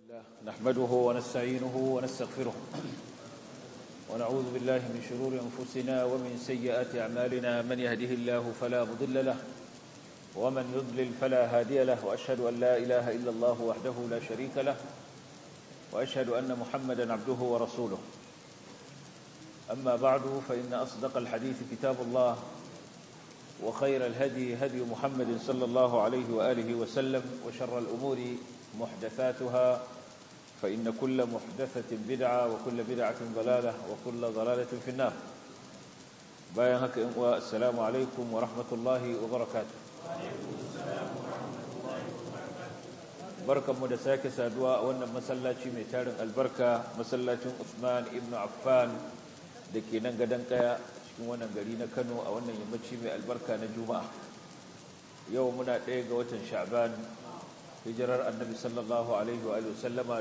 الله نحمده ونستعينه ونستغفره ونعوذ بالله من شرور أنفسنا ومن سيئات أعمالنا من يهده الله فلا مضل له ومن يضلل فلا هادي له وأشهد أن لا إله إلا الله وحده لا شريك له وأشهد أن محمدا عبده ورسوله أما بعد فإن أصدق الحديث كتاب الله وخير الهدي هدي محمد صلى الله عليه وآله وسلم وشر الأمور محدثاتها فإن كل محدثة بدعة وكل بدعة ضلالة وكل ضلالة في النار باين هكا السلام عليكم ورحمة الله وبركاته barkan mu da sake saduwa a wannan masallaci mai tarin albarka masallacin Usman ibn Affan da ke nan gadon kaya cikin wannan gari na Kano a wannan yammaci mai albarka na Juma'a yau muna ɗaya ga watan Sha'ban hijirar annabi sallallahu alaihi wa sallama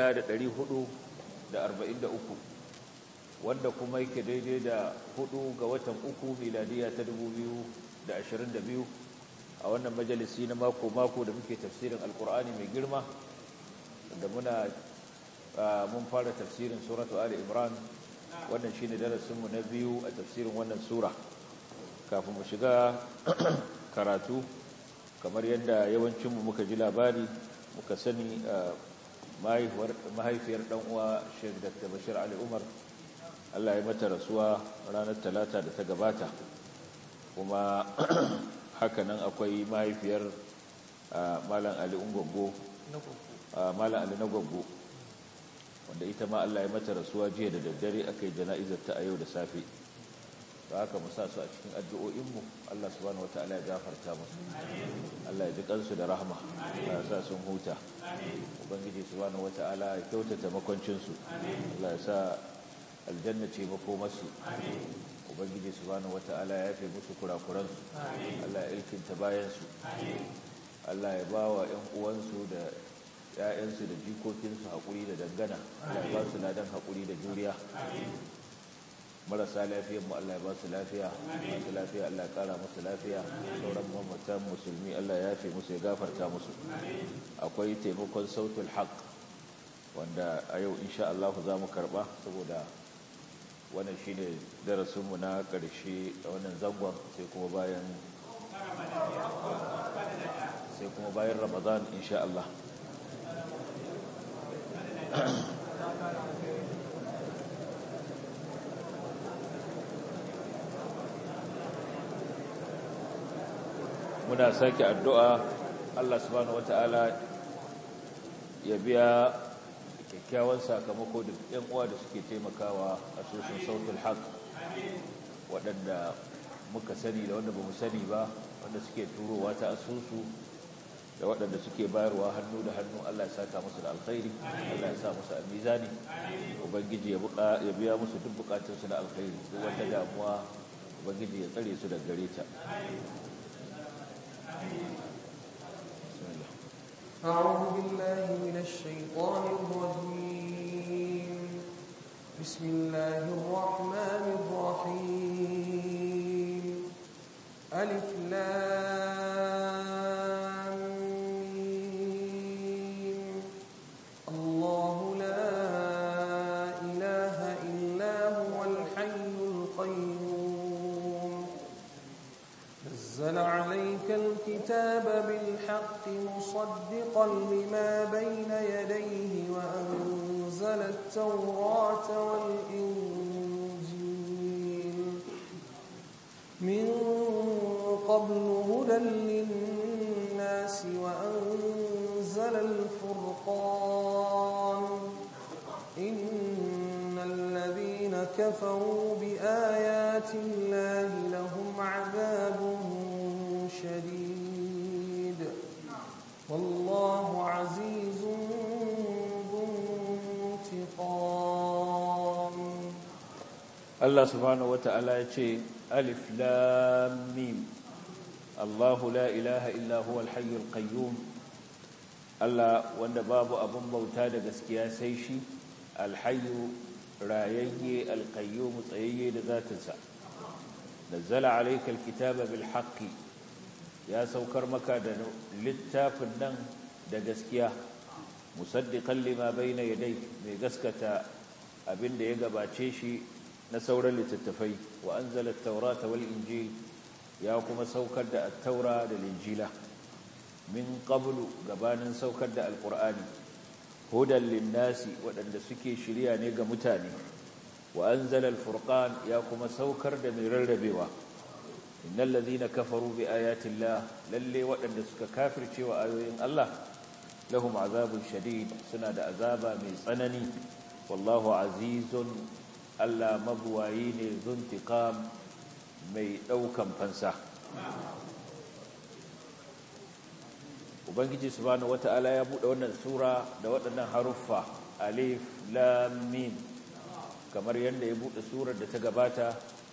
1443 wanda kuma yake daidai da hudu ga watan uku miladiya ta 2022 a wannan majalisi na mako-mako da muke tafsirin alkur'ani mai girma da muna mun fara tafsirin suratu ali imran wannan shine darasinmu na biyu a tafsirin wannan sura kafin mu shiga karatu kamar yadda yawancinmu muka ji labari muka sani mahaifiyar uwa sheik dr bashir ali umar allah ya mata rasuwa ranar talata da ta gabata kuma hakanan akwai mahaifiyar malam ali ungogo malam ali na gwaggo wanda ita ma allah ya mata rasuwa jiya da daddare aka yi jana'izar ta a yau da safe da haka mu sa su a cikin addu'o'inmu Allah subhanahu wata'ala ya gafarta musu Allah ya ji kansu da rahma ya sa sun huta ubangiji subhanahu wata'ala ya kyautata makwancinsu Allah ya sa aljanna ce makomarsu ubangiji subhanahu wata'ala ya yafe musu kurakuransu Allah ya ilkinta bayansu Allah ya ba wa ‘yan uwansu da ‘ya'yansu da jikokinsu haƙuri da dangana Allah ya ba su ladan haƙuri da juriya marasa lafiyar mu Allah ya ba su lafiya masu lafiya Allah ya kara musu lafiya sauran mamatan musulmi Allah ya yafe musu ya gafarta musu akwai taimakon sautul haq wanda a yau insha Allah za mu karba saboda wannan shine darasin mu na karshe a wannan zangon sai kuma bayan sai kuma bayan Ramadan insha Allah muna sake addu'a Allah subhanahu wata'ala ya biya kyakkyawan sakamako da ‘yan uwa da suke taimakawa a sosin sautul haq waɗanda muka sani da wanda ba mu sani ba wanda suke turowa ta asusu da waɗanda suke bayarwa hannu da hannu Allah ya saka musu da alkhairi Allah ya sa musu a mizani ubangiji ya biya musu duk bukatunsu da alkhairi duk wata damuwa ubangiji ya tsare su da gare ta أعوذ بالله من الشيطان الرجيم بسم الله الرحمن الرحيم ألف لام ميم الله لا إله إلا هو الحي القيوم نزل عليك الكتاب بالحق مصدقا لما بين يديه وأنزل التوراة والإنجيل من قبل هدى للناس وأنزل الفرقان إن الذين كفروا بآيات الله لهم عذاب شديد والله عزيز ذو انتقام الله سبحانه وتعالى يقول ألف لام ميم الله لا إله إلا هو الحي القيوم الله وأن باب أبن بوتا دقسكيا سيشي الحي رايي القيوم طيي لذات السا نزل عليك الكتاب بالحق ya saukar maka da littafin nan da gaskiya musaddiqan lima bayna yadayhi mai gaskata abinda ya gabace shi na sauran littattafai wa anzala at-taurata wal injil ya kuma saukar da at-taura da injila min qablu gabanin saukar da alqur'ani hudan linnasi waɗanda suke shirya ne ga mutane wa anzala al-furqan ya kuma saukar da mai rarrabewa innal ladhina kafaru bi ayati llah lalle waɗanda suka kafirce wa ayoyin Allah lahum azabun shadid suna da azaba mai tsanani wallahu azizun Allah mabuwayi ne zuntiqam mai daukan fansa ubangiji subhanahu wata'ala ya bude wannan sura da waɗannan haruffa alif lam mim kamar yadda ya bude surar da ta gabata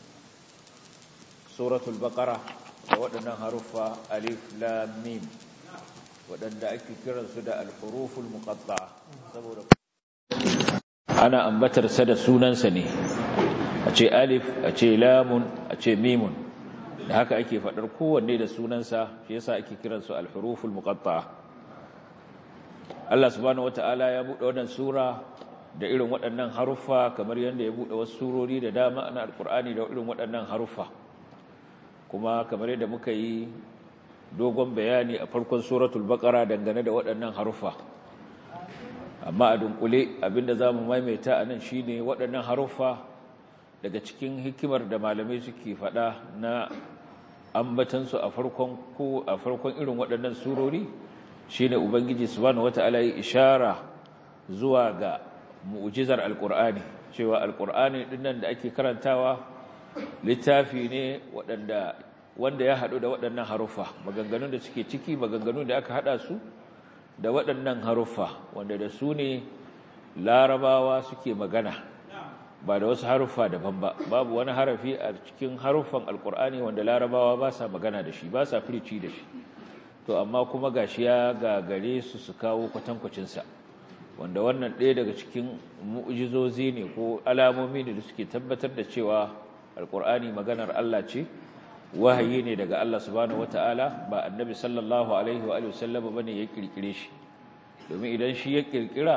suratul baqara da waɗannan haruffa alif lam mim waɗanda ake kiransu da al-huruful muqatta'a saboda ana ambatar sa da sunansa ne a ce alif a ce lamun a ce mimun da haka ake faɗar kowanne da sunansa shi yasa ake kiransu al-huruful muqatta'a Allah subhanahu wata'ala ya buɗe wannan sura da irin waɗannan haruffa kamar yadda ya buɗe wasu surori da dama na alkur'ani da irin waɗannan haruffa kuma kamar yadda muka yi dogon bayani a farkon suratul baqara dangane da waɗannan haruffa amma a dunkule abinda zamu maimaita anan shine waɗannan haruffa daga cikin hikimar da malamai suke faɗa na ambatansu a farkon ko a farkon irin waɗannan surori shine ubangiji subhanahu wataala ya ishara zuwa ga mu'jizar alqur'ani cewa alqur'ani dinnan da ake karantawa littafi ne waɗanda wanda ya haɗu da waɗannan haruffa maganganun da suke ciki maganganun da aka haɗa su da waɗannan haruffa wanda da su ne larabawa suke magana ba da wasu haruffa daban ba babu wani harafi a cikin haruffan alkur'ani wanda larabawa ba sa magana da shi ba sa firici da shi to amma kuma gashi ya gagare su su kawo kwatankwacinsa wanda wannan ɗaya daga cikin mu'jizozi ne ko alamomi ne da suke tabbatar da cewa alkur'ani maganar Allah ce wahayi ne daga Allah subhanahu wata'ala ba annabi sallallahu alaihi wa sallam bane ya kirkire shi domin idan shi ya kirkira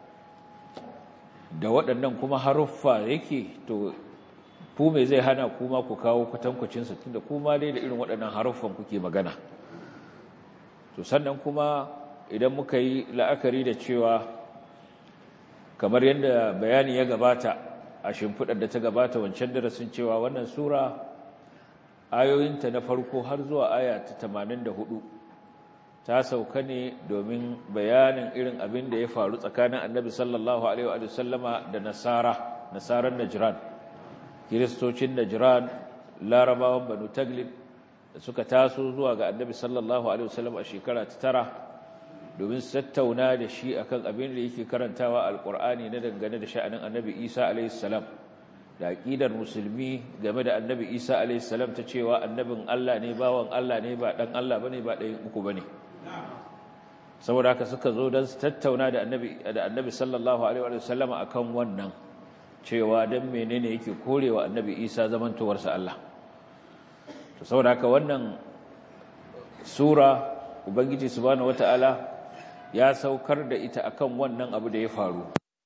da waɗannan kuma haruffa yake to ku me zai hana kuma ku kawo kwatankwacin sa tunda kuma dai da irin waɗannan haruffan kuke magana to sannan kuma idan muka yi la'akari da cewa kamar yadda bayani ya gabata a shimfiɗar da ta gabata wancan darasin cewa wannan sura ayoyinta na farko har zuwa aya ta 84 ta sauka ne domin bayanin irin abin da ya faru tsakanin annabi sallallahu alaihi wa sallama da nasara nasaran najran kiristocin najran larabawan banu taglib da suka taso zuwa ga annabi sallallahu alaihi wa sallam a shekara ta tara domin su tattauna da shi akan abin da yake karantawa alqur'ani na dangane da sha'anin annabi isa alaihi salam da aqidar musulmi game da annabi isa alaihi salam ta cewa annabin Allah ne bawan Allah ne ba dan Allah bane ba ɗayan uku bane saboda haka suka zo don su tattauna da annabi da annabi sallallahu alaihi wa sallama akan wannan cewa dan menene yake korewa annabi isa zamantowarsa Allah to saboda haka wannan sura ubangiji subhanahu wataala ya saukar da ita akan wannan abu da ya faru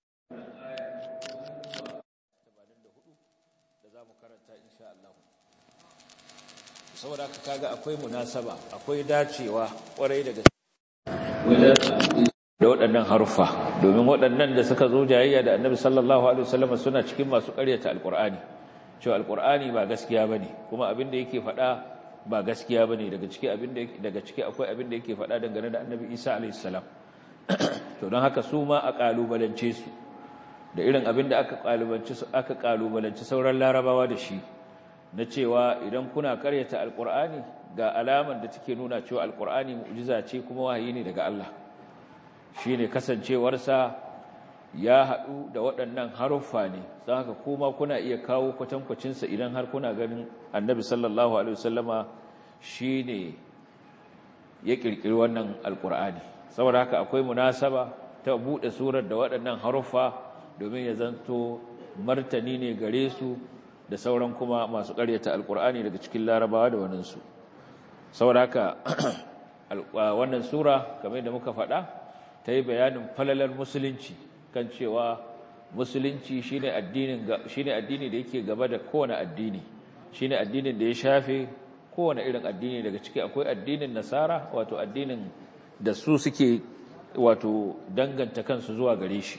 saboda haka kaga akwai munasaba akwai dacewa kwarai daga da waɗannan haruffa domin waɗannan da suka zo jayayya da annabi sallallahu alaihi wasallam suna cikin masu ƙaryata alqur'ani cewa alqur'ani ba gaskiya bane kuma abin da yake faɗa ba gaskiya bane daga ciki abin da daga ciki akwai abin da yake faɗa dangane da annabi Isa alaihi salam to don haka su ma a kalubalance su da irin abin da aka kalubalance su aka kalubalance sauran larabawa da shi na cewa idan kuna karyata alkur'ani ga alaman da take nuna cewa alkur'ani mu'jiza ce kuma wahayi ne daga Allah shine kasancewarsa ya haɗu da waɗannan haruffa ne don haka kuma kuna iya kawo kwatankwacinsa idan har kuna ganin annabi sallallahu alaihi wasallama shine ya ƙirƙiri wannan alkur'ani saboda haka akwai munasaba ta buɗe surar da waɗannan haruffa domin ya zanto martani ne gare su da sauran kuma masu ƙaryata alkur'ani daga cikin larabawa da waninsu saboda haka wannan sura kamar da muka faɗa ta yi bayanin falalar musulunci kan cewa musulunci shine addinin shine addini da yake gaba da kowane addini shine addinin da ya shafe kowane irin addini daga ciki akwai addinin nasara wato addinin da su suke wato danganta kansu zuwa gare shi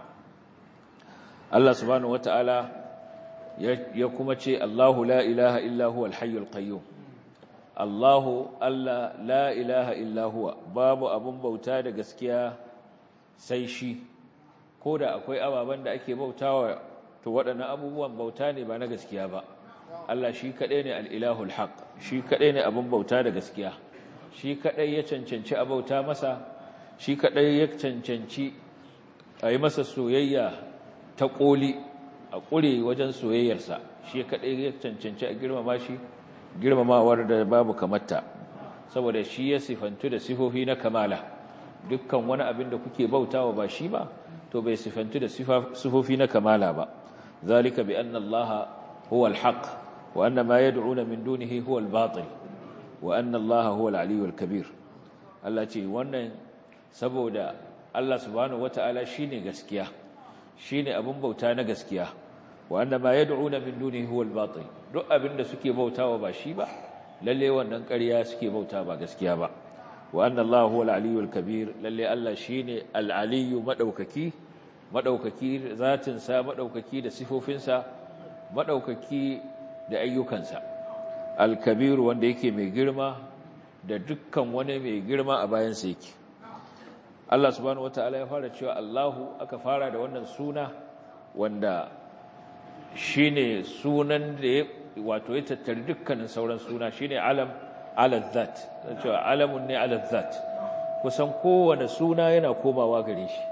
Allah subhanahu wataala ya kuma ce Allahu la ilaha illa huwa al-hayyul qayyum Allahu Allah la ilaha illa huwa babu abun bauta da gaskiya sai shi ko da akwai ababen da ake bautawa to waɗannan abubuwan bauta ne ba na gaskiya ba Allah shi kaɗai ne al'ilahul haq shi kaɗai ne abin bauta da gaskiya shi kaɗai ya cancanci a bauta masa shi kaɗai ya cancanci a yi masa soyayya ta ƙoli a ƙure wajen soyayyarsa shi kaɗai ya cancanci a girmama shi girmamawar da babu kamata saboda shi ya sifantu da sifofi na kamala dukkan wani abin da kuke bautawa ba shi ba to bai sifantu da sifofi na kamala ba zalika bi anna allaha huwa alhaq wa anna ma yad'una min dunihi huwa albatil wa anna allaha huwa aliyyu alkabir Allah ce wannan saboda Allah subhanahu wataala shine gaskiya shine abin bauta na gaskiya wa anna ma yad'una min dunihi huwa albatil duk abin da suke bautawa ba shi ba lalle wannan ƙarya suke bauta ba gaskiya ba wa anna Allah huwa al-aliyyul kabir lalle Allah shine al-aliyyu madaukaki madaukaki zatin sa madaukaki da sifofinsa madaukaki da ayyukansa al-kabir wanda yake mai girma da dukkan wani mai girma a bayan sa yake Allah subhanahu wataala ya fara cewa Allahu aka fara da wannan suna wanda shine sunan da wato ya tattari dukkanin sauran suna shine alam ala zat cewa alamun ne ala zat kusan kowane suna yana komawa gare shi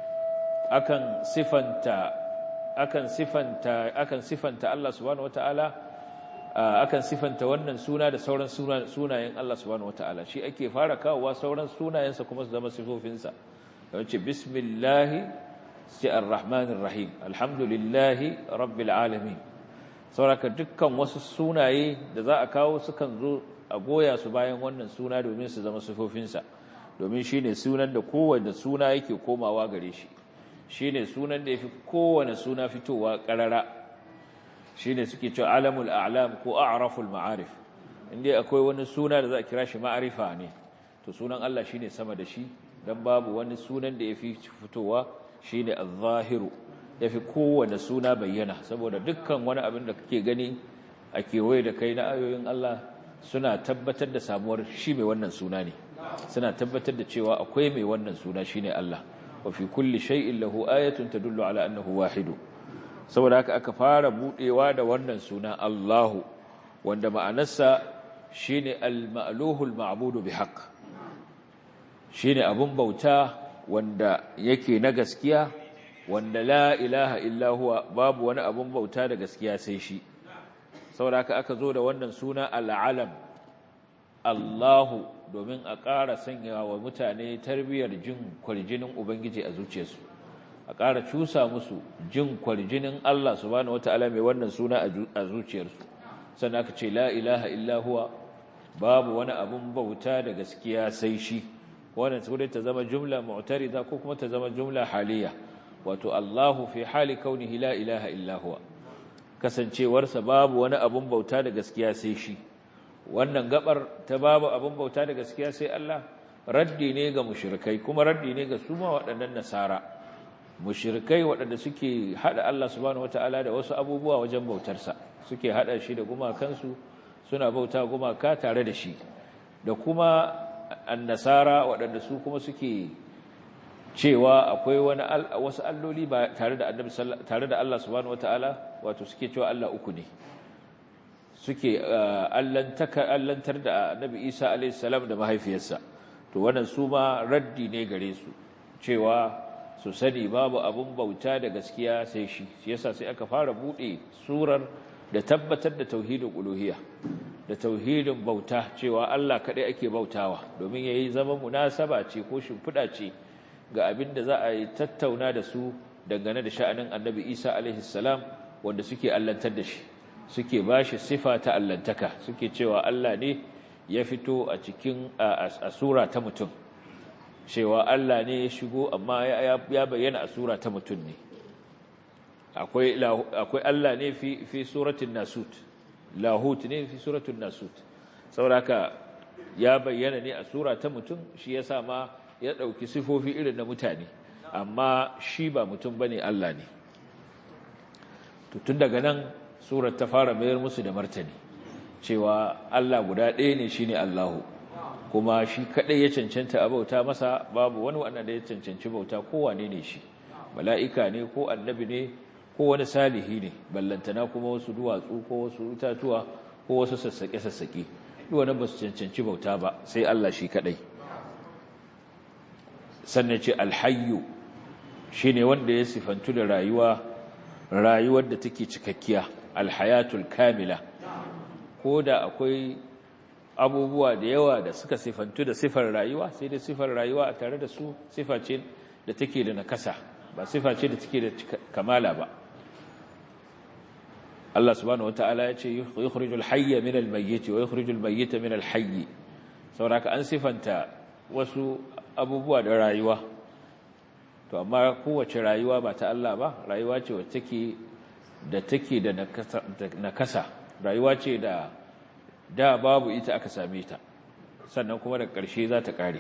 akan sifanta akan sifanta akan sifanta Allah subhanahu wataala akan sifanta wannan suna da sauran sunayen Allah subhanahu wataala shi ake fara kawowa sauran sunayensa kuma su zama sifofinsa yace bismillahi sai arrahmanir rahim alhamdulillahi rabbil alamin sauraka dukkan wasu sunaye da za a kawo sukan zo a goya su bayan wannan suna domin su zama sufofinsa domin shi ne sunan da kowane suna yake komawa gare shi shi ne sunan da ya fi kowane suna fitowa ƙarara shi ne suke cewa alamul a'lam ko a'raful ma'arif inda akwai wani suna da za a kira shi ma'arifa ne to sunan Allah shi ne sama da shi don babu wani sunan da ya fi fitowa shi ne al-zahiru ya fi kowane suna bayyana saboda dukkan wani abin da kake gani a kewaye da kai na ayoyin Allah suna tabbatar da samuwar shi mai wannan suna ne suna tabbatar da cewa akwai mai wannan suna shine Allah wa fi kulli shay'in lahu ayatun tadullu ala annahu wahidu saboda haka aka fara budewa da wannan suna Allahu wanda ma'anarsa shine al-ma'luhu al-ma'budu bihaq shine abun bauta wanda yake na gaskiya wanda la ilaha illa huwa babu wani abun bauta da gaskiya sai shi saboda haka aka zo da wannan suna al'alam Allahu domin a ƙara sanya wa mutane tarbiyyar jin kwarjinin Ubangiji a zuciyarsu a ƙara cusa musu jin kwarjinin Allah subhanahu wata'ala mai wannan suna a zuciyarsu sannan aka ce la ilaha illa huwa babu wani abun bauta da gaskiya sai shi wannan sai ta zama jumla mu'tarida ko kuma ta zama jumla haliya wato Allahu fi hali kaunihi la ilaha illa huwa kasancewarsa babu wani abun bauta da gaskiya sai shi wannan gabar ta babu abun bauta da gaskiya sai Allah raddi ne ga mushrikai kuma raddi ne ga su ma waɗannan nasara mushrikai waɗanda suke hada Allah subhanahu wataala da wasu abubuwa wajen bautarsa suke hada shi da gumakansu suna bauta gumaka tare da shi da kuma annasara waɗanda su kuma suke cewa akwai wani wasu alloli ba tare da annabi tare da Allah subhanahu wataala wato suke cewa Allah uku ne suke allantaka allantar da annabi Isa alayhi salam da mahaifiyarsa to wannan su ma raddi ne gare su cewa su sani babu abun bauta da gaskiya sai shi shi yasa sai aka fara bude surar da tabbatar da tauhidin uluhiyya da tauhidin bauta cewa Allah kadai ake bautawa domin yayi zama munasaba ce ko shimfida ce ga abin da za a yi tattauna da su dangane da sha'anin annabi isa alaihissalam wanda suke allantar da shi suke ba shi sifa ta allantaka suke cewa allah ne ya fito a cikin a sura ta mutum cewa Allah ne ya shigo amma ya bayyana a sura ta mutum ne akwai Allah ne fi suratun nasut lahut ne fi suratun nasut sauraka ya bayyana ne a sura ta mutum shi ya sa ma ya ɗauki sifofi irin na mutane amma shi ba mutum ba ne Allah ne tun daga nan surar ta fara mayar musu da martani cewa Allah guda ɗaya ne shi ne Allahu kuma shi kaɗai ya cancanta a bauta masa babu wani wanda ya cancanci bauta kowane ne shi mala'ika ne ko annabi ne ko wani salihi ne ballantana kuma wasu duwatsu ko wasu itatuwa ko wasu sassaƙe-sassaƙe duwane ba su cancanci bauta ba sai Allah shi kaɗai sannan ce alhayyu shi ne wanda ya sifantu da rayuwa rayuwar da take cikakkiya alhayatul kamila ko da akwai abubuwa da yawa da suka sifantu da sifar rayuwa sai da sifar rayuwa a tare da su sifa ce da take da nakasa ba sifa ce da take da kamala ba Allah subhanahu wataala ya ce yukhrijul hayya min al-mayyit wa yukhrijul mayyita min al-hayy saboda an sifanta wasu abubuwa da rayuwa to amma kowace rayuwa ba ta Allah ba rayuwa ce wacce take da take da nakasa rayuwa ce da da babu ita aka same ta sannan kuma daga ƙarshe za ta ƙare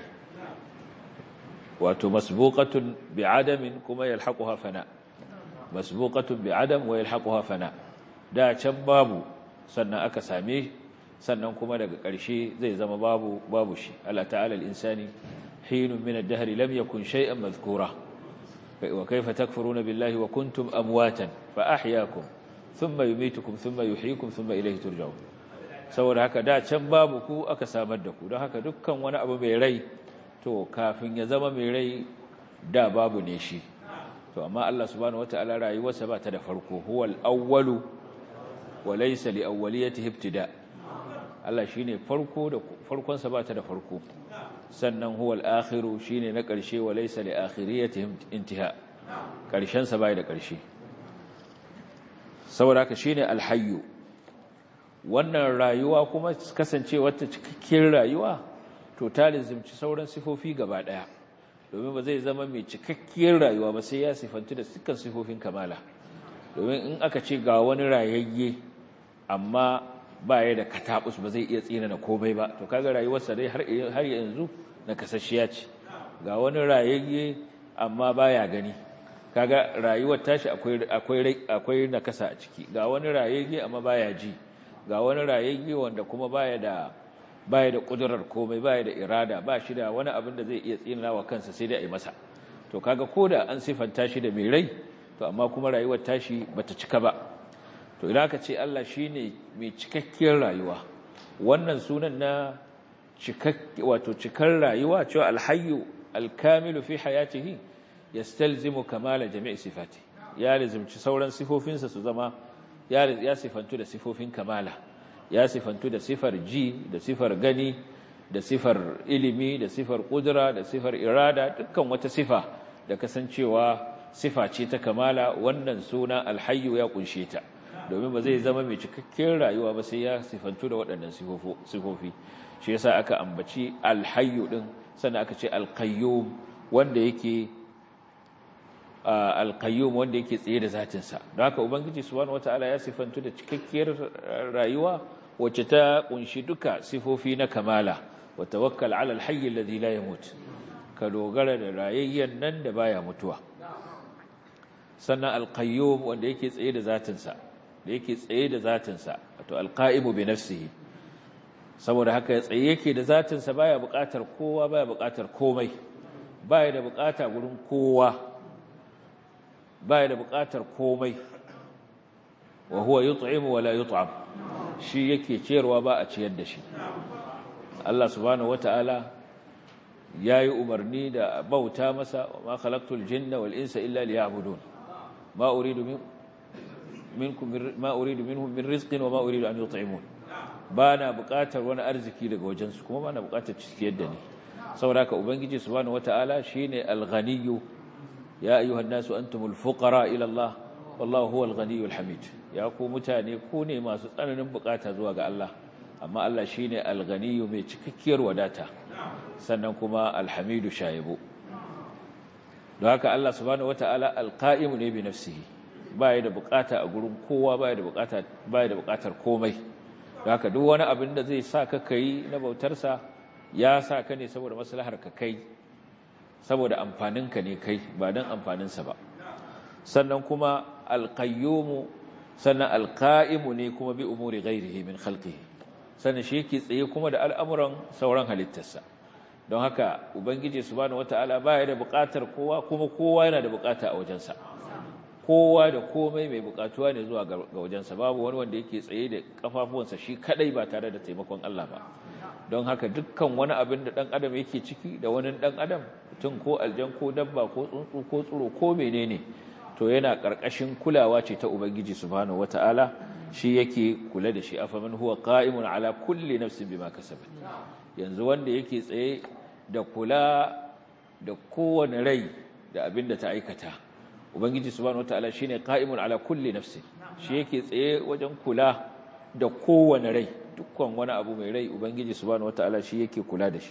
wato masbuqatun bi'adamin kuma yalhaquha fana masbuqatun bi'adam wa yalhaquha fana da can babu sannan aka same sannan kuma daga ƙarshe zai zama babu babu shi Allah ta'ala al-insani hinun min ad-dahr lam yakun shay'an madhkura wa kayfa takfuruna billahi wa kuntum amwatan fa ahyaakum thumma yumitukum thumma yuhyikum thumma ilayhi turja'un saboda haka da can babu ku aka samar da ku don haka dukkan wani abu mai rai to kafin ya zama mai rai da babu ne shi to amma Allah subhanahu wataala rayuwarsa ba ta da farko huwal awwalu wa laysa li awwaliyatihi ibtida Allah shine farko da farkon sa ba ta da farko sannan huwal akhiru shine na karshe wa laysa li akhiriyatihi intiha karshen sa bai da karshe saboda haka shine alhayyu wannan rayuwa kuma kasance wata cikakkiyar rayuwa to ta lizimci sauran sifofi gaba daya domin ba zai zama mai cikakkiyar rayuwa ba sai ya sifantu da dukkan sifofin kamala domin in aka ce ga wani rayayye amma ba ya da katabus ba zai iya tsina na komai ba to kaga rayuwarsa dai har yanzu na kasashiya ce ga wani rayayye amma baya gani kaga rayuwar tashi akwai akwai akwai nakasa a ciki ga wani rayayye amma baya ji ga wani rayayye wanda kuma baya da baya da kudurar komai baya da irada ba shi da wani abin da zai iya tsina wa kansa sai dai a yi masa to kaga koda an sifanta shi da mai rai to amma kuma rayuwar tashi bata cika ba to idan aka ce Allah shine mai cikakkiyar rayuwa wannan sunan na cikakke wato cikar rayuwa cewa alhayyu alkamilu fi hayatihi yastalzimu kamala jami'i sifati ya lazimci sauran sifofinsa su zama ya sifantu da sifofin kamala ya sifantu da sifar ji da sifar gani da sifar ilimi da sifar kudura da sifar irada dukkan wata sifa da kasancewa sifa ce ta kamala wannan suna alhayyu ya kunshe ta domin ba zai zama mai cikakken rayuwa ba sai ya sifantu da waɗannan sifofi shi yasa aka ambaci alhayyu din sannan aka ce alqayyum wanda yake alqayyum wanda yake tsaye da zatinsa don haka ubangiji subhanahu wataala ya sifantu da cikakkiyar rayuwa wacce ta kunshi duka sifofi na kamala wa tawakkal ala alhayy alladhi la yamut ka dogara da rayayyen nan da baya mutuwa sannan alqayyum wanda yake tsaye da zatinsa da yake tsaye da zatinsa wato alqaimu bi nafsihi saboda haka ya tsaye yake da zatinsa baya buƙatar kowa baya buƙatar komai baya da buƙata gurin kowa baya da buƙatar komai wa huwa yut'imu wa la yut'am shi yake ciyarwa ba a ciyar da shi Allah subhanahu wata'ala yayi umarni da bauta masa wa ma khalaqtul jinna wal insa illa liya'budun ma uridu min minkum ma uridu minhum min rizqin wa ma uridu an yut'imun bana buƙatar wani arziki daga wajensu kuma bana buƙatar ciyar da ni saboda haka ubangiji subhanahu wata'ala shine al-ghaniyyu ya ayyuhan nasu antumul fuqara ila Allah wallahu huwal ghaniyyul hamid ya ku mutane ku ne masu tsananin bukata zuwa ga Allah amma Allah shine al-ghaniyu mai cikakkiyar wadata sannan kuma al-hamidu shayibu don haka Allah subhanahu wataala al-qa'imu ne bi nafsihi baya da bukata a gurin kowa baya da bukata baya da bukatar komai don haka duk wani abin da zai sa ka kai na bautarsa ya sa ka ne saboda maslahar ka kai saboda amfaninka ne kai ba don amfaninsa ba sannan kuma alƙayyumu sannan alƙa'imu ne kuma bi umuri gairihi min khalqihi sannan shi yake tsaye kuma da al'amuran sauran halittarsa don haka ubangiji subhanahu wata'ala baya da buƙatar kowa kuma kowa yana da buƙata a wajensa kowa da komai mai buƙatuwa ne zuwa ga wajensa babu wani wanda yake tsaye da kafafuwansa shi kadai ba tare da taimakon Allah ba don haka dukkan wani abin da ɗan adam yake ciki da wani ɗan adam mutum ko aljan ko dabba ko tsuntsu ko tsuro ko menene to yana ƙarƙashin kulawa ce ta ubangiji subhanahu wata'ala shi yake kula da shi afaman huwa qa'imun ala kulli nafsin bima kasabat yanzu wanda yake tsaye da kula da kowane rai da abin da ta aikata ubangiji subhanahu wata'ala shine qa'imun ala kulli nafsin shi yake tsaye wajen kula da kowane rai dukkan wani abu mai rai ubangiji subhanahu wataala shi yake kula da shi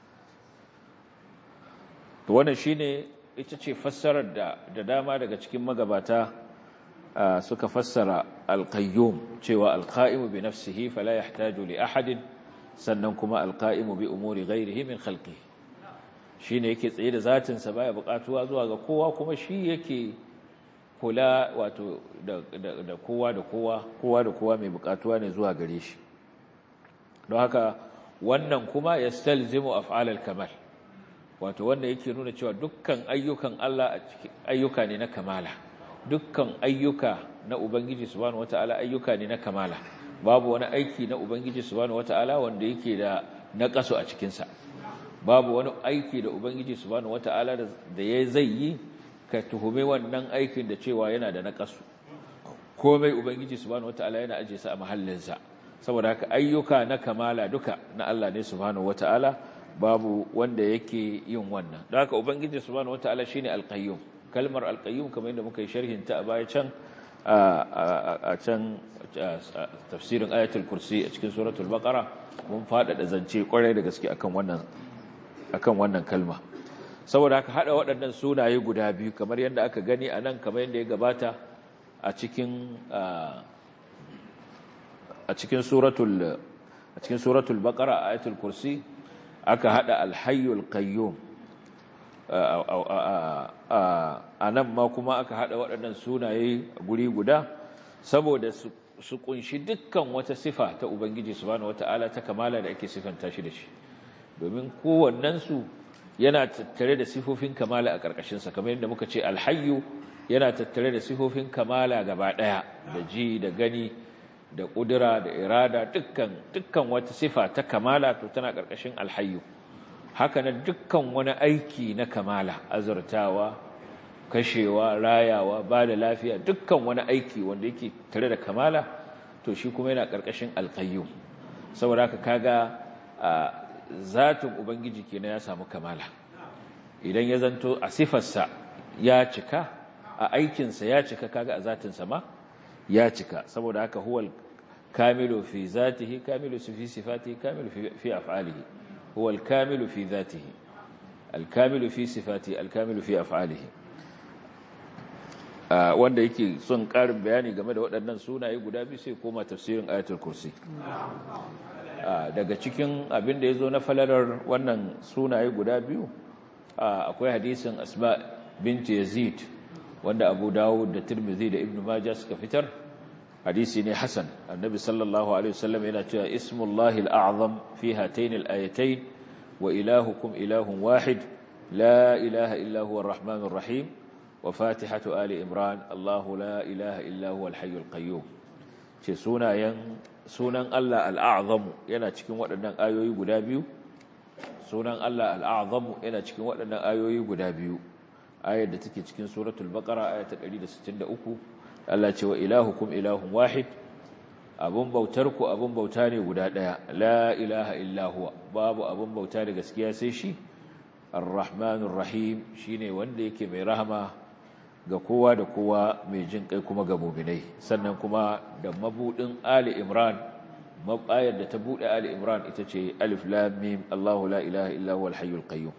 to wannan shine ita ce fassarar da da dama daga cikin magabata suka fassara al-qayyum cewa al-qa'imu bi nafsihi fala yahtaju li ahadin sannan kuma al-qa'imu bi umuri ghairihi min khalqihi shine yake tsaye da zatin sa baya buƙatuwa zuwa ga kowa kuma shi yake kula wato da kowa da kowa kowa da kowa mai buƙatuwa ne zuwa gare shi don haka wannan kuma ya stalzimu af'alal kamal wato wanda yake nuna cewa dukkan ayyukan Allah ayyuka ne na kamala dukkan ayyuka na ubangiji subhanahu wataala ayyuka ne na kamala babu wani aiki na ubangiji subhanahu wataala wanda yake da naqasu a cikin sa babu wani aiki da ubangiji subhanahu wataala da ya zai yi ka tuhume wannan aikin da cewa yana da naqasu komai ubangiji subhanahu wataala yana aje sa a mahallinsa saboda haka ayyuka na kamala duka na Allah ne subhanahu wataala babu wanda yake yin wannan don haka ubangiji subhanahu wataala shine alqayyum kalmar alqayyum kamar yadda muka yi sharhin ta a baya can a can tafsirin ayatul kursi a cikin suratul baqara mun faɗaɗa zance kwarai da gaske akan wannan akan wannan kalma saboda haka hada waɗannan sunaye guda biyu kamar yadda aka gani a nan kamar yadda ya gabata a cikin a cikin suratul a cikin suratul baqara ayatul kursi aka hada alhayyul qayyum a nan ma kuma aka hada waɗannan sunaye guri guda saboda su kunshi dukkan wata sifa ta ubangiji subhanahu wataala ta kamala da ake sifanta shi da shi domin kowannensu yana tattare da sifofin kamala a ƙarƙashinsa kamar yadda muka ce alhayyu yana tattare da sifofin kamala gaba ɗaya da ji da gani da ƙudura da irada dukkan dukkan wata sifa ta kamala to tana ƙarƙashin alhayyu haka nan dukkan wani aiki na kamala azurtawa kashewa rayawa ba da lafiya dukkan wani aiki wanda yake tare da kamala to shi kuma yana ƙarƙashin alƙayyum saboda haka kaga zatin ubangiji kenan ya samu kamala idan ya zanto a sifarsa ya cika a aikinsa ya cika kaga a zatinsa ma ya cika saboda haka huwal kamilu fi zatihi kamilu fi sifatihi kamilu fi af'alihi huwal kamilu fi zatihi alkamilu fi sifatihi alkamilu fi af'alihi wanda yake son ƙarin bayani game da waɗannan sunaye guda biyu sai koma tafsirin ayatul kursi daga cikin abin da ya zo na falalar wannan sunaye guda biyu akwai hadisin asma binti yazid wanda abu dawud da tirmidhi da ibnu majah suka fitar hadisi ne hasan annabi sallallahu alaihi wasallam yana cewa ismullahi al'azam fi hatayn al-ayatayn wa ilahukum ilahun wahid la ilaha illa huwa arrahmanur rahim wa fatihatu ali imran allahu la ilaha illa huwa al-hayyul qayyum ce sunayen sunan Allah al'azamu yana cikin waɗannan ayoyi guda biyu sunan Allah al'azamu yana cikin waɗannan ayoyi guda biyu ayar da take cikin suratul baqara aya ta 163 Allah ce wa ilahukum ilahun wahid abun bautar ku abun bauta ne guda ɗaya la ilaha illa huwa babu abun bauta da gaskiya sai shi ar-rahmanur rahim shine wanda yake mai rahama ga kowa da kowa mai jin kai kuma ga muminai sannan kuma da mabudin ali imran ayar da ta buɗe Ali Imran ita ce Alif Lam Mim Allahu la ilaha illa huwal hayyul qayyum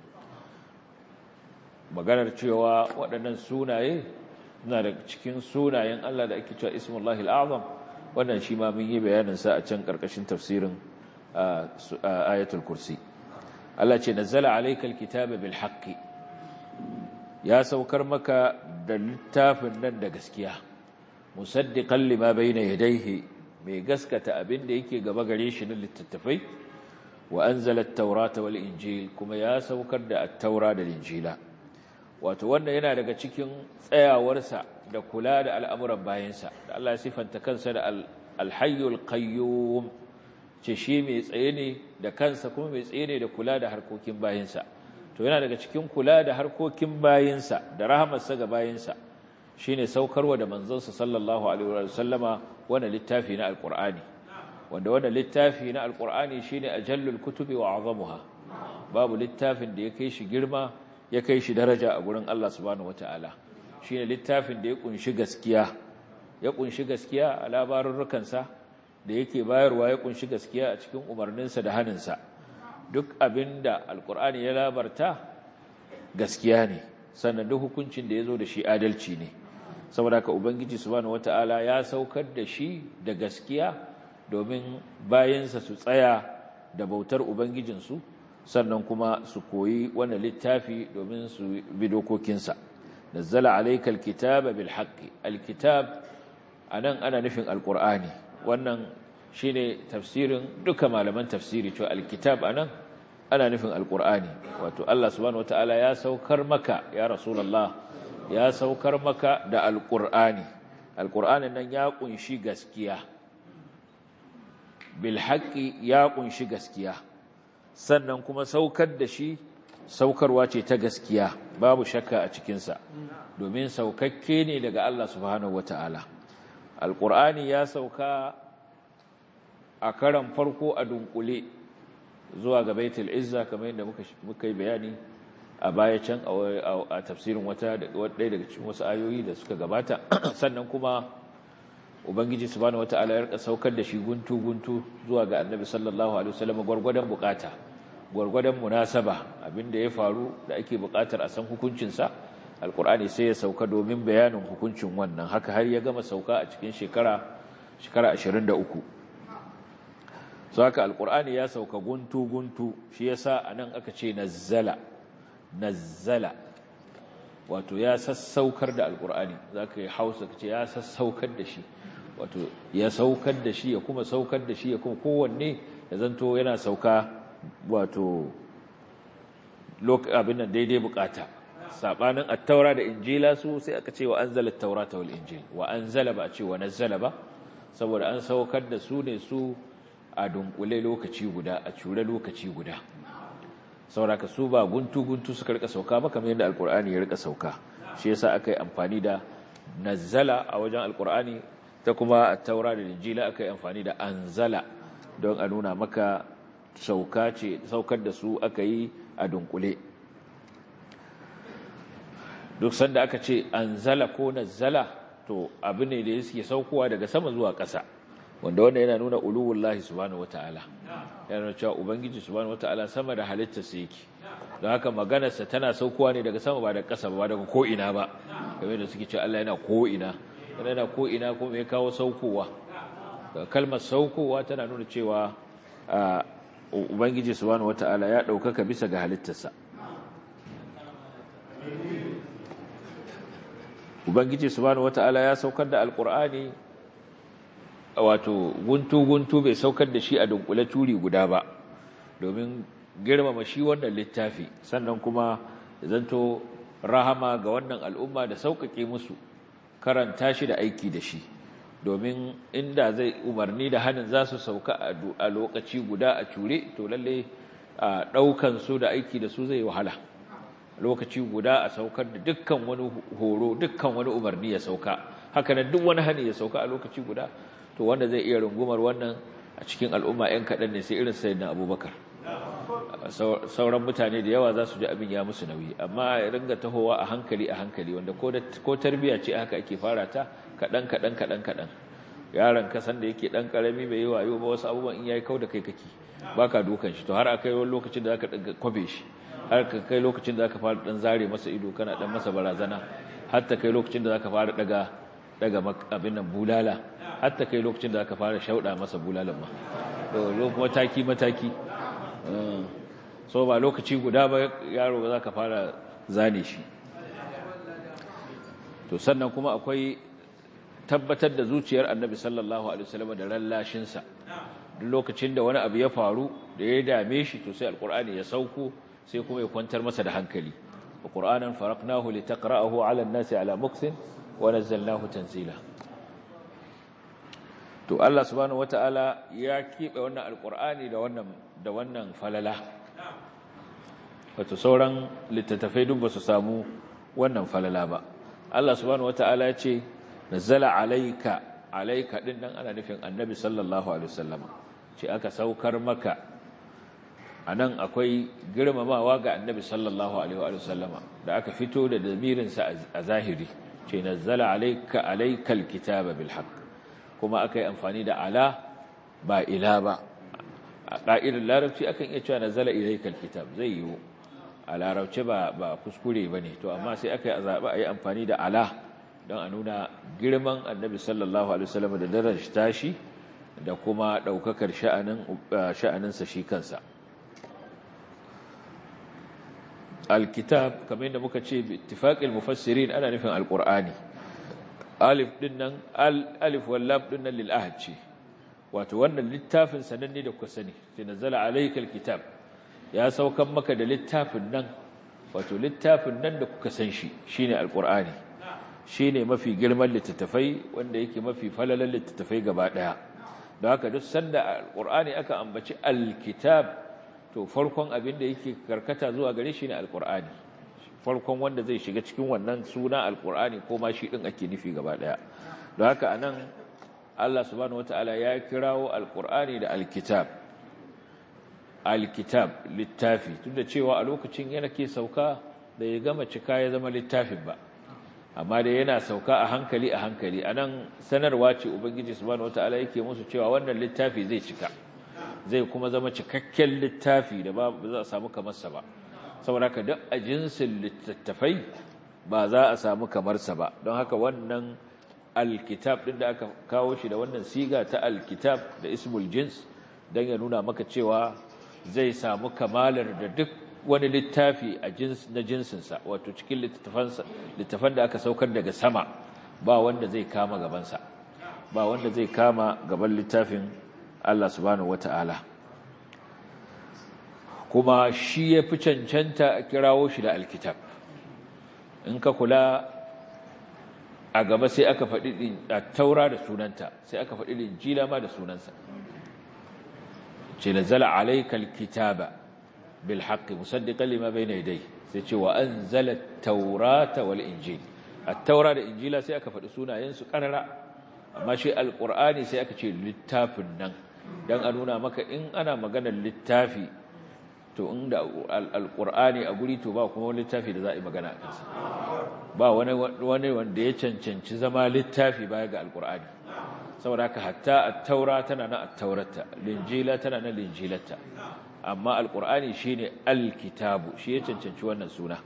maganar cewa waɗannan sunaye na da cikin sunayen Allah da ake cewa Ismullahi al-Azam wannan shi ma mun yi bayanin sa a can karkashin tafsirin ayatul kursi Allah ce nazzala alaykal kitaba bil haqqi ya saukar maka da littafin nan da gaskiya musaddiqan lima bayna yadayhi mai gaskata abin da yake gaba gare shi na littattafai wa anzala at-taurata wal injil kuma ya saukar da at-taura da injila wato wannan yana daga cikin tsayawarsa da kula da al'amuran bayansa da Allah ya sifanta kansa da al-hayyul qayyum ce shi mai tsaye ne da kansa kuma mai tsaye ne da kula da harkokin bayansa to yana daga cikin kula da harkokin bayansa da rahamarsa ga bayansa shine saukarwa da manzonsa sallallahu alaihi wa sallama wannan littafi na alqur'ani wanda wannan littafi na alqur'ani shine ajallul kutubi wa azamuha babu littafin da ya kai shi girma ya kai shi daraja a gurin Allah subhanahu wataala shine littafin da ya kunshi gaskiya ya kunshi gaskiya a labarurrukansa da yake bayarwa ya kunshi gaskiya a cikin umarninsa da haninsa duk abinda alqur'ani ya labarta gaskiya ne sannan duk hukuncin da ya zo da shi adalci ne saboda haka ubangiji subhanahu wataala ya saukar da shi da gaskiya domin bayansa su tsaya da bautar ubangijinsu sannan kuma su koyi wannan littafi domin su bi dokokinsa nazzala alaykal kitaba bil haqqi alkitab anan ana nufin alqur'ani wannan shine tafsirin duka malaman tafsiri cewa alkitab anan ana nufin alqur'ani wato Allah subhanahu wataala ya saukar maka ya rasulullah ya saukar maka da alƙur'ani alƙur'anin nan ya ƙunshi gaskiya bilhaƙi ya ƙunshi gaskiya sannan kuma saukar da shi saukarwa ce ta gaskiya babu shakka a cikinsa domin saukakke ne daga Allah subhanahu wata'ala alƙur'ani ya sauka a karan farko a dunkule zuwa ga baitul izza kamar yadda muka yi bayani a baya can a tafsirin wata ɗaya daga cikin wasu ayoyi da suka gabata sannan kuma ubangiji subhanahu wata'ala ya rika saukar da shi guntu guntu zuwa ga annabi sallallahu alaihi wasallam gwargwadon bukata gwargwadon munasaba abinda ya faru da ake bukatar a san hukuncin sa alqur'ani sai ya sauka domin bayanin hukuncin wannan haka har ya gama sauka a cikin shekara shekara 23 so haka alqur'ani ya sauka guntu guntu shi yasa anan aka ce nazzala nazzala wato ya sassaukar da alkur'ani za ka yi hausa ka ce ya sassaukar da shi wato ya saukar da shi ya kuma saukar da shi ya kuma kowanne ya zanto yana sauka wato abin nan daidai bukata sabanin attaura da injila su sai aka ce wa anzala taurata wal injil wa anzala ba a ce wa nazzala ba saboda an saukar da su ne su a dunkule lokaci guda a cure lokaci guda sauraka su ba guntu-guntu suka rika sauka ba kamar yadda alkur'ani ya rika sauka shi yasa aka yi amfani da nazzala a wajen alkur'ani ta kuma a taura da injila aka yi amfani da anzala don a nuna maka sauka ce saukar da su aka yi a dunkule duk sanda aka ce anzala ko nazzala to abu ne da yake saukowa daga sama zuwa ƙasa wanda wanda yana nuna uluwullahi subhanahu wataala yana cewa ubangiji subhanahu wataala sama da halittarsa yake don haka maganarsa tana saukowa ne daga sama ba daga ƙasa ba daga ko'ina ba game da suke cewa Allah yana ko'ina yana ko'ina kuma ya kawo saukowa kalmar saukowa tana nuna cewa ubangiji subhanahu wataala ya ɗaukaka bisa ga halittarsa ubangiji subhanahu wataala ya saukar da alkur'ani wato guntu-guntu bai saukar da shi a dunkule turi guda ba domin girmama shi wannan littafi sannan kuma zanto rahama ga wannan al'umma da sauƙaƙe musu karanta shi da aiki da shi domin inda zai umarni da hannun za su sauka a lokaci guda a cure to lalle a ɗaukan su da aiki da su zai wahala lokaci guda a saukar da dukkan wani horo dukkan wani umarni ya sauka haka nan duk wani hani ya sauka a lokaci guda to wanda zai iya rungumar wannan a cikin al'umma 'yan kaɗan ne sai irin sayyidina abubakar sauran mutane da yawa za su ji abin ya musu nauyi amma ya ringa tahowa a hankali a hankali wanda ko tarbiyya ce haka ake fara ta kaɗan kaɗan kaɗan kaɗan yaron kasan da yake dan karami bai yi wayo ba wasu abubuwan in yayi kau da kai kake baka dukan shi to har akai wani lokacin da zaka kwabe shi har ka kai lokacin da zaka fara dan zare masa ido kana dan masa barazana har ta kai lokacin da zaka fara daga daga abin nan bulala har ta kai lokacin da zaka fara shauda masa bulalan ma to mataki mataki so ba lokaci guda ba yaro ba zaka fara zane shi to sannan kuma akwai tabbatar da zuciyar annabi sallallahu alaihi wasallam da rallashinsa duk lokacin da wani abu ya faru da ya dame shi to sai alqur'ani ya sauko sai kuma ya kwantar masa da hankali alqur'anan faraqnahu litaqra'ahu 'ala an-nasi 'ala mukthin wa nazzalnahu tanzila to Allah subhanahu wataala ya kibe wannan alqur'ani da wannan da wannan falala wato sauran littattafai duk ba su samu wannan falala ba Allah subhanahu wataala ya ce nazzala alayka alayka din nan ana nufin annabi sallallahu alaihi wasallama ce aka saukar maka anan akwai girmamawa ga annabi sallallahu alaihi wasallama da aka fito da damirin sa a zahiri ce nazzala alayka alaykal kitaba bil haqq kuma akai amfani da ala ba ila ba a ƙa'idar larabci akan iya cewa nazzala ilaykal kitab zai yiwu a larabci ba ba kuskure bane to amma sai aka yi zaɓa a yi amfani da ala don a nuna girman annabi sallallahu alaihi wasallam da darajar tashi da kuma daukakar sha'anin sha'aninsa shi kansa alkitab kamar yadda muka ce bi ittifaqil mufassirin ana nufin alqur'ani alif dinnan alif wal lam dinnan lil ahad ce wato wannan littafin sananne da kuka sani sai nazala alaykal kitab ya saukan maka da littafin nan wato littafin nan da kuka san shi shine alqur'ani shi ne mafi girman littattafai wanda yake mafi falalan littattafai gaba ɗaya don haka duk sanda alƙur'ani aka ambaci alkitab to farkon abin da yake karkata zuwa gare shi ne alƙur'ani farkon wanda zai shiga cikin wannan suna alƙur'ani ko ma shi ɗin ake nufi gaba ɗaya don haka a nan allah subhanahu wata'ala ya kirawo alƙur'ani da alkitab alkitab littafi tun da cewa a lokacin yana ke sauka da ya gama cika ya zama littafin ba amma da yana sauka a hankali a hankali a nan sanarwa ce ubangiji subhanahu wata'ala yake musu cewa wannan littafi zai cika zai kuma zama cikakken littafi da ba za a samu kamarsa ba saboda haka duk a jinsin littattafai ba za a samu kamarsa ba don haka wannan alkitab din da aka kawo shi da wannan siga ta alkitab da ismul jins don ya nuna maka cewa zai samu kamalar da duk wani littafi a jins na jinsinsa wato cikin littafan da aka saukar daga sama ba wanda zai kama gabansa ba wanda zai kama gaban littafin Allah subhanahu wata'ala kuma shi ya fi cancanta a kirawo shi da alkitab in ka kula a gaba sai aka faɗi a taura da sunanta sai aka faɗi linjila ma da sunansa ce nazala alaikal kitaba بالحق مصدقا لما بين يديه سيتي وانزل التوراة والانجيل التوراة والانجيل sai aka faɗi sunayen su karara amma shi alqur'ani sai aka ce littafin nan dan a nuna maka in ana maganar littafi to inda alqur'ani a guri to ba kuma wani littafi da za a yi magana akan sa ba wani wani wanda ya cancanci zama littafi baya ga alqur'ani saboda haka hatta at-taura tana na at-taurata linjila tana na linjilata amma alkur'ani shine alkitabu shi ya cancanci wannan suna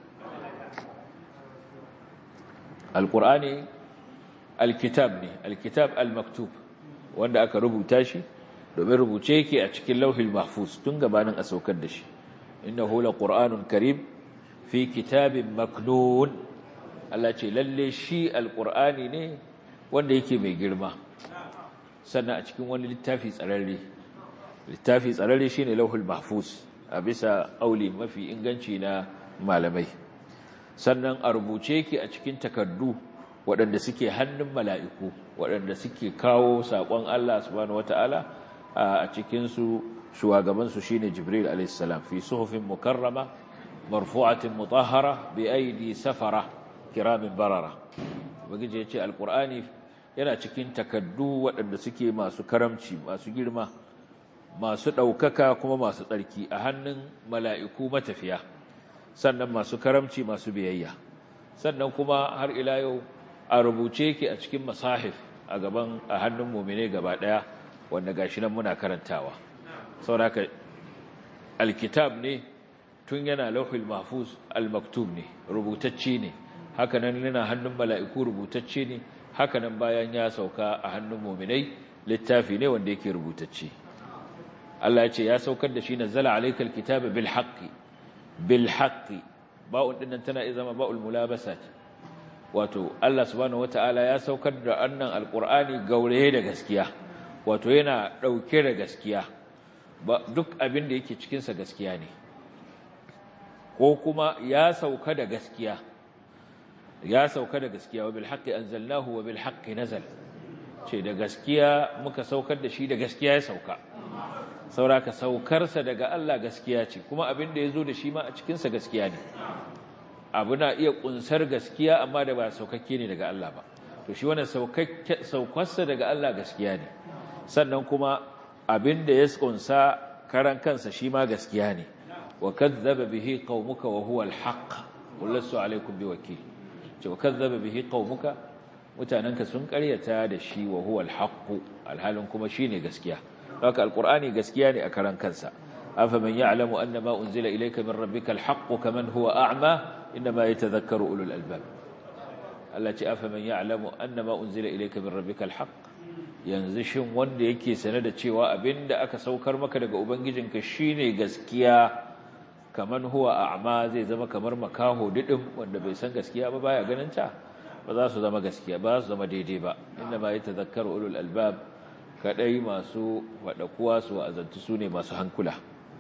alkur'ani alkitab ne alkitab almaktub wanda aka rubuta shi domin rubuce yake a cikin lauhil mahfuz tun gabanin a saukar da shi innahu laqur'anun karim fi kitabin maknun Allah ce lalle shi alkur'ani ne wanda yake mai girma sannan a cikin wani littafi tsararre littafi tsararre shi ne lauhul mahfuz a bisa auli mafi inganci na malamai sannan a rubuce ki a cikin takardu waɗanda suke hannun mala'iku waɗanda suke kawo saƙon Allah subhanahu wata'ala a cikinsu shugabansu shi ne jibril alaihissalam fi suhufin mukarrama marfu'atin mutahara bi aidi safara kiramin barara bagije ya ce alƙur'ani yana cikin takardu waɗanda suke masu karamci masu girma masu ɗaukaka kuma masu tsarki a hannun mala'iku matafiya sannan masu karamci masu biyayya sannan kuma har ila yau a rubuce ki a cikin masahif a gaban a hannun mu'mine gaba daya wanda gashi nan muna karantawa saboda alkitab ne tun yana lauhul mahfuz almaktub ne rubutacce ne haka nan yana hannun mala'iku rubutacce ne haka nan bayan ya sauka a hannun mu'minai littafi ne wanda yake rubutacce Allah ya ce ya saukar da shi nazzala alaykal kitaba bil haqqi bil haqqi ba'un dinnan tana iya zama ba'ul mulabasat wato Allah subhanahu wataala ya saukar da annan alqur'ani gauraye da gaskiya wato yana dauke da gaskiya duk abin da yake cikin sa gaskiya ne ko kuma ya sauka da gaskiya ya sauka da gaskiya wa bil haqqi anzalnahu wa bil haqqi nazal ce da gaskiya muka saukar da shi da gaskiya ya sauka sauraka saukarsa daga Allah gaskiya ce kuma abin da ya zo da shi ma a cikinsa gaskiya ne abu na iya kunsar gaskiya amma da ba saukakke ne daga Allah ba to shi wannan saukarsa daga Allah gaskiya ne sannan kuma abin da ya kunsa karan kansa shi ma gaskiya ne wa kadzdzaba bihi qaumuka wa huwa al-haqq qul lastu alaykum biwakil ce wa kadzdzaba bihi qaumuka mutananka sun karyata da shi wa huwa al-haqq alhalin kuma shine gaskiya haka alqur'ani gaskiya ne a karan kansa afaman ya'lamu anna ma unzila ilayka min rabbika al-haqq kaman huwa a'ma inma yatadhakkaru ulul albab Allah ce afaman ya'lamu anna ma unzila ilayka min rabbika al-haqq yanzu shin wanda yake sane da cewa abinda aka saukar maka daga ubangijinka shine gaskiya kaman huwa a'ma zai zama kamar makaho didin wanda bai san gaskiya ba baya ganin ta ba za su zama gaskiya ba za su zama daidai ba inna ma yatadhakkaru ulul albab kadai masu wadakuwa su azantu su ne masu hankula